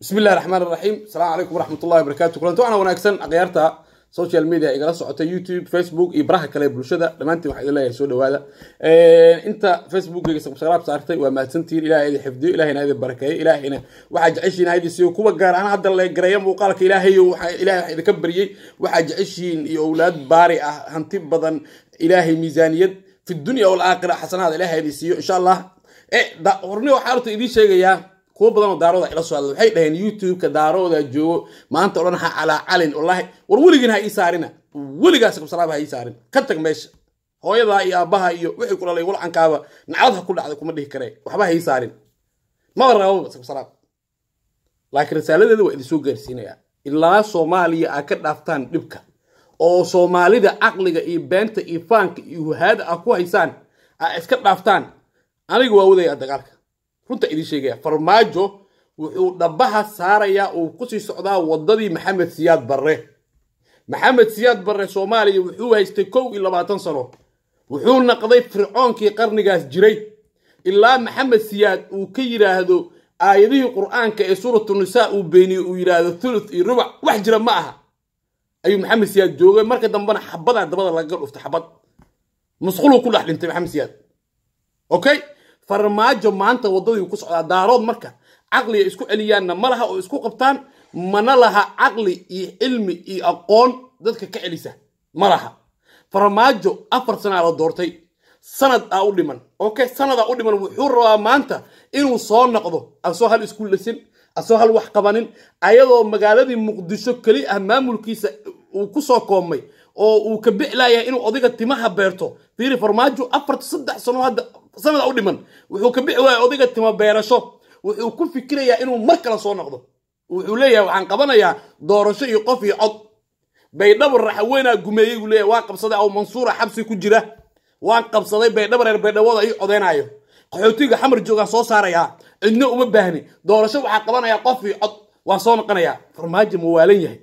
bismi illahi raxmaan iraxiim asalaamu calaykum waraxmat ullahi wabarakatu kulanti waxaana wanaagsan akhyaarta social media igala socota youtube facebook iyo baraha kale ee bulshada dhammaantiin waxaa idin leeyahay soo dhawaada inta facebookgayga subscribe saartay waa mahadsantihiin ilahay idin xifdiyo ilahayna idin barakeeyo ilaahayna waxaa jeceshihiin ha idin siiyo kuwa gaar ahaan hadda la gareeya muuqaalka ilaahayo ilahay waxaa idinka baryey waxaa jeceshihiin iyo owlaad baari ah hanti badan ilaahay miisaaniyad fi dunya walaakhira xasanaada ilahay idin siiyo insha allah horni waxaa horta idiin sheegayaa kuwa badan oo daarooda ila soo hadla waxay dhaheen youtube-ka daarooda joogo maanta o dhan ha calaa calin wallaahi war weligiin ha ii saarina weligaas kabsalaaba ha ii saarin ka tag meesha hooyadaa iyo aabbaha iyo wixii ku dhalay walcankaaba nacad ha ku dhacday kuma dhihi karee waxba ha ii saarin maba rababa kabsalaab laakiin risaaladeeda waa idinsoo gaarsiinayaa ilaa soomaaliya aa ka dhaaftaan dhibka oo soomaalida caqliga iyo beenta iyo faanka iyo wahaada ah ku haysaan aa iska dhaaftaan aniga waa wadayaa dagaalka runta idiin sheegaya farmaajo wuxuu dhabaha saarayaa uu kusii socdaa wadadii maxamed siyaad barre maxamed siyaad barre soomaaliya wuxuu haystay kow iyo labaatan sano wuxuu naqday fircoonkii qarnigaas jiray ilaa maxamed siyaad uu ka yidhaahdo aayadihii qur'aanka ee suuratu nisaa uu beeniye uu yidhaahdo thuluth iyo rubac wax jira ma aha ayuu maxamed siyaad joogay marka dambena xabadaa dabada lagaga dhuftay xabad musquluu ku dhex dhintay maxamed siyaad okay farmaajo maanta waddadii ku socdaa daarood marka caqliga isku celiyaanna ma laha oo isku qabtaan mana laha caqli iyo cilmi iyo aqoon dadka ka celisa ma laha farmaajo afar sanaa la doortay sanad aa u dhiman okay sanadaa u dhiman wuxuu rabaa maanta inuu soo noqdo asoo hal isku lasin asoo hal wax qabanin ayadoo magaaladii muqdisho keli ah maamulkiisa uu ku soo koobmay oo uu ka bixlayahay inuu odiga timaha beerto fiiri farmaajo afarta saddex sano hadda sanada u dhiman wuxuu ka bixi waaya odiga tima beerasho wuxuu ku fikirayaa inuu mar kale soo noqdo wuxuu leeyahay waxaan qabanayaa doorasho iyo qof iyo cod baydhabo raxaweynaa gumeeyey uu leeyahay waan qabsaday aw mansuura xabsi ku jira waan qabsaday baydhabo reer baydhabooda ii codeynaayo qaxootiga xamar joogaan soo saarayaa cidno uma baahni doorasho waxaa qabanayaa qof iyo cod waan soo noqonayaa farmaajo ma waalan yahay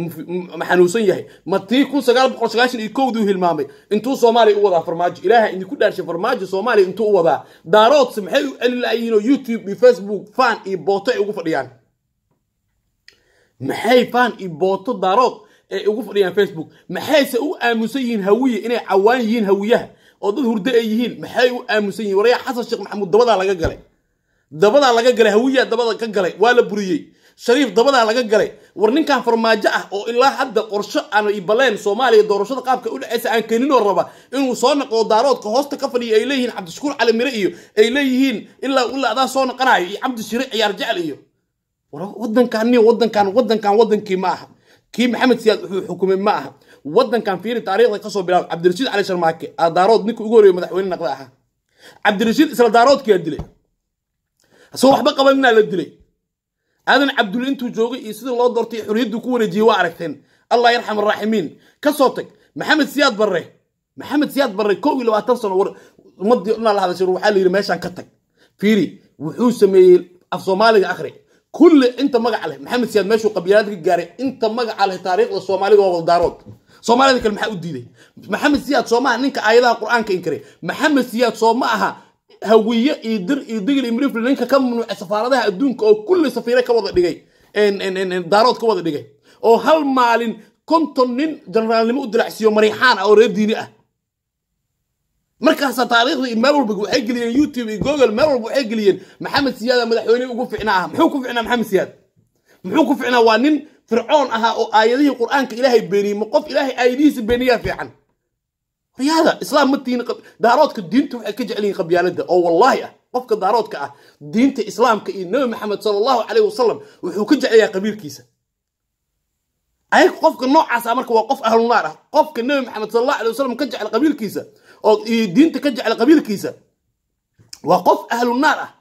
ma xanuunsan yahay ma tii kun sagaal boqol sagaashan iyo kowduu hilmaamay intuu soomaaliya u wadaa farmaajo ilaaha idinku dhaarshay farmaajo soomaaliya intuu u wadaa daaroodse maxay u celin lahayiin oo youtube iyo facebook fan iyo booto ay ugu fadhiyaan maxay fan iyo booto daarood ay ugu fadhiyaan facebook maxayse u aamusan yihiin hawiye inay cawaan yihiin hawiyaha oo dad hurdo ay yihiin maxay u aamusan yihiin waryaa xasan sheekh maxamuud dabadaa laga galay dabadaa laga galay hawiyaa dabada ka galay waa la buriyey shariif dabadaa laga galay war ninkan farmaajo ah oo ilaa hadda qorsho aan baleen soomaaliya doorashada qaabka u dhexeysa aan keeninoo raba inuu soo naqdo daaroodka hoosta ka fadhiya ay leeyihiin cabdishakuur cali mire iyo ay leeyihiin ilaa ilaa adaa soo naqanayo iyo cabdi shire ciyaar jecel iyo wadankan wadankan wadankan wadankii ma aha kii maxamed siyaad wuxuu xukumay ma aha wadankan fiiri taariikhda kasoo bilaab cabdirashiid cali sharmaake aa daarood ninka ugu horeeyo madaxweyne naqda ahaa cabdirashiid isla daaroodkiyaa dilay asagoo waxba qabaninaa la dilay aadan cabdulle intuu joogay iyo sidii loo doortay xorriyaddu ku wareejiyey waa aragteen allah yarxam araaximiin ka soo tag maxamed siyaad barre maxamed siyaad barre kow iyo labaatan sano war ummadii dhanaa la hadashay waxaa la yidhi meeshaan ka tag fiiri wuxuu sameeyey af soomaaliga akhri kulli inta magaca leh maxamed siyaad meeshuu qabiilada ka gaaray inta magaca leh taariikhda soomaalida waa wadaarood soomaalida kale maxaa u diiday maxamed siyaad soo maaha ninka aayadaha qur-aanka inkaray maxamed siyaad soo ma aha hawiye iyo dir iyo digil iyo mirifli ninka ka mamnuucay safaaradaha adduunka oo kulli safiire ka wada dhigay daarood ka wada dhigay oo hal maalin konton nin generaalnimo u dilacsiiyo mariixaan ah oo reer diini ah markaasaa taariikhda iyo meel walba waxay geliyeen youtube iyo google meel walba waxay geliyeen maxamed siyaada madaxweyne ugu ficnaa ah muxuu ku ficnaa maxamed siyaad muxuu ku ficnaa waa nin fircoon ahaa oo aayadihii qur-aanka ilaahay beeniyey ma qof ilaahay aayadihiisa beeniyaa fiican riyaada islaam ma tihin daaroodka diinta waxay ka jecel yihiin qabyaalada oo wallaahi ah qofka daaroodka ah diinta islaamka iyo nebi maxamed sala allahu caleyh wasalam wuxuu ka jeclayaa qabiilkiisa ayaga qofka noocaas ah marka waa qof ahlunaar ah qofka nebi maxamed sala allahu alay wasalam ka jecel qabiilkiisa oo iyo diinta ka jecel qabiilkiisa waa qof ahlunaar ah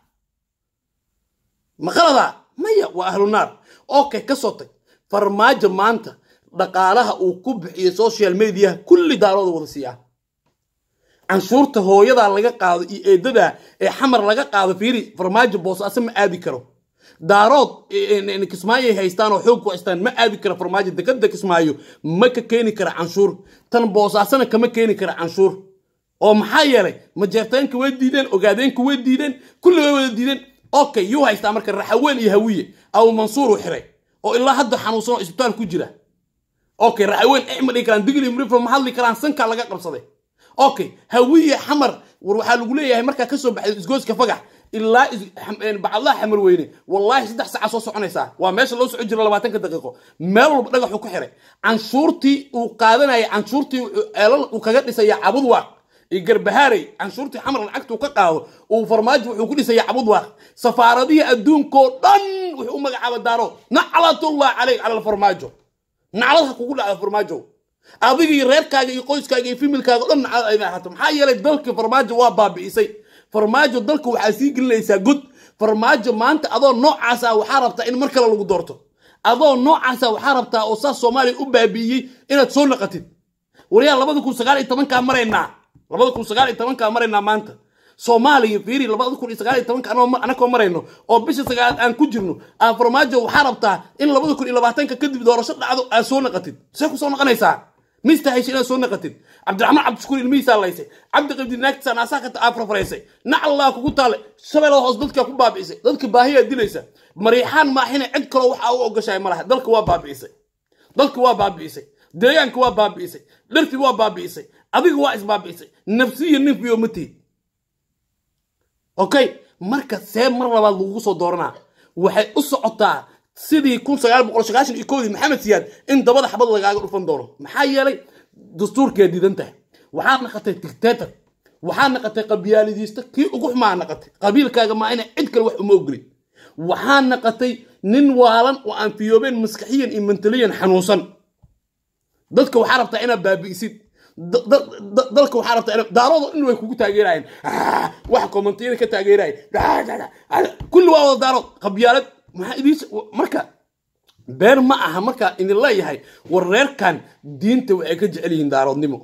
maqaladaa maya waa ahlunaar okay ka soo tag farmaajo maanta dhaqaalaha uu ku bixiyo social mediaha kulli daarooda wada siiyaa canshuurta hooyadaa laga qaado iyo eedadaa ee xamar laga qaado fiiri farmaajo boosaaso ma aadi karo daarood kismaayoay haystaan oo xoog ku haystaan ma aadi karo farmaajo dekada kismaayo ma ka keeni kara canshuur tan boosaasona kama keeni kara canshuur oo maxaa yeelay majeerteenka way diideen ogaadeenka way diideen kulli way wada diideen okay yuu haystaa marka raxaween iyo hawiye abu mansuur uu xiray oo ilaa hadda xanuunsan oo isbitaal ku jira okay raxaween eh ma dhihi karaan digli mrifo ma hadli karaan sankaa laga qabsaday okay hawiye xamar war waxaa lagu leeyahay markaa kasoo baxday isgooska fagax ilaa bacadlaha xamar weyne wallaahi saddex saaca soo soconaysaa waa meesha loo socon jiro labaatanka daqiiqo meel walba dhagaxuu ku xiray canshuurtii uu qaadanayay canshuurtii ceelal uu kaga dhisaya cabudwaaq iyo garbahaarey canshuurtii xamar lacagtuu ka qaado uu farmaajo wuxuu ku dhisaya cabudwaaq safaaradihii adduunkoo dhan wuxuu u magacaaba daaro naclatullah caleyk cala alfarmaajo naclad ha kugu dhacda farmaajo adiga iyo reerkaaga iyo qoyskaaga iyo fimilkaaga o dhan naclad ayna ahaato maxaa yeelay dalkii farmaajo waa baabi'isay farmaajo dalka waxaa sii gelinaysaa god farmaajo maanta adoo noocaasa waxaa rabtaa in mar kale lagu doorto adoo noocaasa waxaa rabtaa oo saas soomaaliya u baabi'iyey inaad soo naqatid waryaa labada kun sagaal iyo tobankaa maraynaa labada kun sagaal iyo tobankaa maraynaa maanta soomaaliya fiiri labada kun iyo sagaal iyo tobanka anakoo marayno oo bisha sagaalaad aan ku jirno aa farmaajo waxaa rabtaa in labada kun iyo labaatanka kadib doorasho dhacdo aad soo naqatid see ku soo naqanaysaa mista haysha inaad soo naqatid cabdiraxmaan cabdishukuur ilmihiisaa laysay cabdi qabdi naagtisaa naasaa ka afrafaraysay nacallaa kugu taale shabeellada hoos dadkaa ku baabi'isay dadka baahiyaa dilaysa mariixaan maaxina cid kaloo waxaa u ogashahay ma laha dalka waa baabi'isay dalka waa baabi'isay deegaanka waa baabi'isay dharti waa baabi'isay adiga waa isbaabi'isay nafsiya ninfiyo ma tihid okay marka see mar labaad lagugu soo dooranaa waxay u socotaa sidii kun sagaal boqol sagaashan iyo koodii maxamed siyaad in dabada xabad lagaaga dhufan doono maxaa yeelay dastuurkee diidan tahay waxaad naqatay dictator waxaad naqatay qabyaalidiista kii ugu xumaa naqatay qabiilkaaga maa ina cid kale wax uma ogolin waxaa naqatay nin waalan oo aan fiyoobeen maskaxiyan iyo mentaliyan xanuunsan dadka waxaa rabtaa inaad baabi'isid dalka waxaa rabtaa inaad daaroodo in way kugu taageerayeen wax kommentiyada ka taageerayeen kulli waa wada daarood qabyaalad maxaa idiin marka beer ma aha markaa idin leeyahay war reerkan diinta waxay ka jecel yihiin daaroodnimo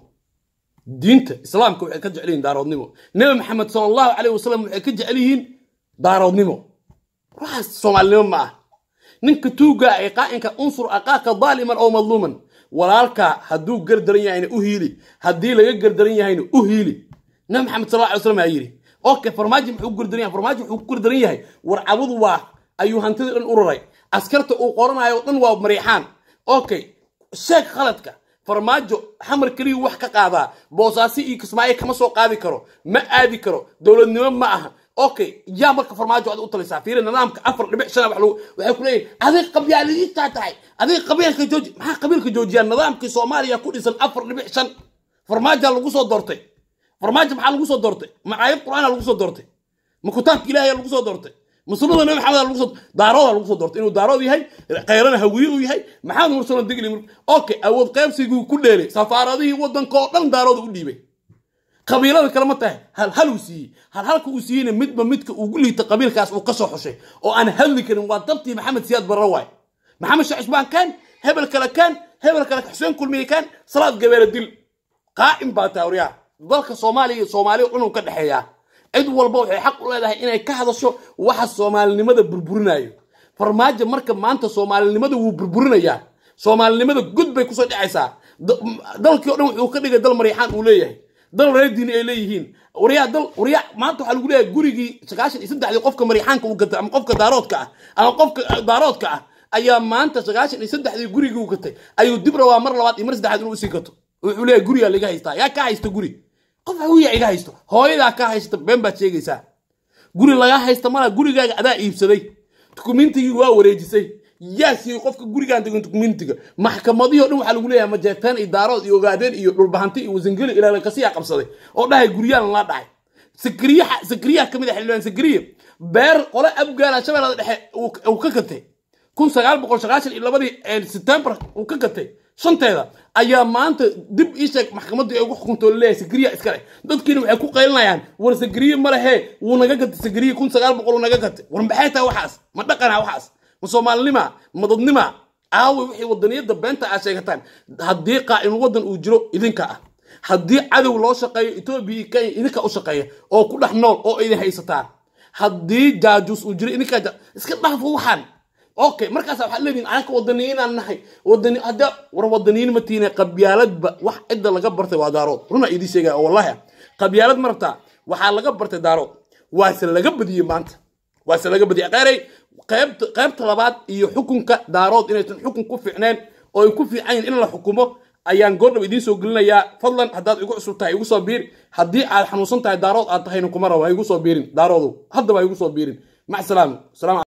diinta islaamka waxay ka jecel yihiin daaroodnimo nabi maxamed sala allahu caleyh wasalam waxay ka jecel yihiin daaroodnimo waxaas soomaalinimo ma ah ninka tuugaa ee qaa'inka unsur aqaaka daaliman oo madluuman walaalkaa hadduu gardaran yahayna u hiili haddii laga gardaran yahayna u hiili nabi maxamed sal alla alay slam ayaa yidhi okay farmaajo muxuu gardaran yahay farmaajo wuxuu ku gardaran yahay war cabud waa ayuu hantidii dhan ururay askarta uu qoranayo o dhan waa mariixaan okay sheeg khaladka farmaajo xamar keliya wax ka qaadaa boosaasi iyo kismaayo kama soo qaadi karo ma aadi karo dowladnimo ma aha okay yaa marka farmaajo aad u talisaa fiiri nidaamka afar dhibic shan wax lagu waxay ku leeyihin adig qabyaalidiistaa tahay adig qabiilka jooji maxaa qabiilka joojiyaa nidaamkii soomaaliya ku dhisan afar dhibic shan farmaajaa lagu soo doortay farmaajo maxaa lagu soo doortay ma aayad qur-aana lagu soo doortay ma kutaabka ilaahiya lagu soo doortay musulada nabi maxamed lagu soo daarooda lagu soo doortay inuu daarood yahay khayrana hawiye uu yahay maxamed mursalo digli okay awood qaybsiguu ku dheelay safaaradihii waddanka oo dhan daarooda u dhiibay qabiilada kale ma tahay hal hal uu siiyey hal halka uu siiyeyna midba midka ugu liita qabiilkaas uu ka soo xushay oo aan hadli karin waa dabtii maxamed siyaad barre waay maxamed sheekh cusmaan kaan hebel kale kaan hebel kale xuseen kulmiye kaan salaad gabeere dil qaa'im baa taawriyaa dalka soomaaliya iyo soomaaliya cunug ka dhexeeyaa cid walba waxay xaq u leedahay inay ka hadasho waxa soomaalinimada burburinayo farmaajo marka maanta soomaalinimada wuu burburinayaa soomaalinimada god bay kusoo dhacaysaa dalkii o dhan wuxuu ka dhigay dal mariixaan uu leeyahay dal reer diini ay leeyihiin waryaa dal waryaa maanta waxaa lagu leeyahay gurigii sagaashan iyo saddexdii qofka mariixaanka uu gatay ama qofka daaroodka ah ama qofka daaroodka ah ayaa maanta sagaashan iyo saddexdii gurigii uu gatay ayuu dib rabaa mar labaad iyo mar saddexaad inuu usii gato wuxuu leeyahay gurigaa laga haystaa yaa ka haysta guri qof hawiya iga haysto hooyadaa ka haysta been baad sheegaysaa guri lagaa haysta mala gurigaaga adaa iibsaday dukumentigii waa wareejisay yaa siiyey qofka gurigaan degan dukumentiga maxkamadihii o dhan waxaa lagu leeyahay majeertaan iyo daarood iyo ogaadeen iyo dhulbahanti iyo wasangeli ilaalakasiyaa qabsaday oo dhahay guryaan la dhacay sakriyaha sakriyaha ka mid ah xildhibaan sakriya beer qole abgaala shabeellada dhexe uu ka gatay kun sagaal boqol sagaashan iyo labadii september uu ka gatay shanteeda ayaa maanta dib ii sheeg maxkamaddu ay ugu xukunto leeyahay sagriya iskale dadkiina waxay ku qaylinayaan war sagriye ma lehe wuu naga gatay sagriye kun sagaal boqol uu naga gatay war maxay tahay waxaas ma dhaqana waxaas ma soomaalinima ma dadnima aawi wixii wadaniyadda beenta aad sheegataan haddii qaa'im waddan uu jiro idinka ah haddii cadow loo shaqeeyo etoobiya iyo kenya idinka u shaqeeya oo ku dhex nool oo idin haysataan haddii jaajuus uu jiro idinkaa iska dhaafo waxaan okay markaasa waxaad leedihin anaka wadaniyiinaan nahay wadani hadda war wadaniyiin ma tiine qabyaaladba wax cidda laga bartay waa daarood runa idii sheegaya oo wallahi qabyaalad ma rabtaa waxaa laga bartay daarood waase laga badiyey maanta waase laga badiyay qeeray qaybta qaybta labaad iyo xukunka daarood inaysan xukun ku fiicneen oo ay ku fiican yihin in la xukumo ayaan goordhow idiin soo gelinayaa fadlan haddaad igu cusub tahay igu soo biir haddii aad xanuunsan tahay daarood aad tahayna kuma rabo ha igu soo biirin daaroodu haddaba ha igu soo biirin mac salaam salaam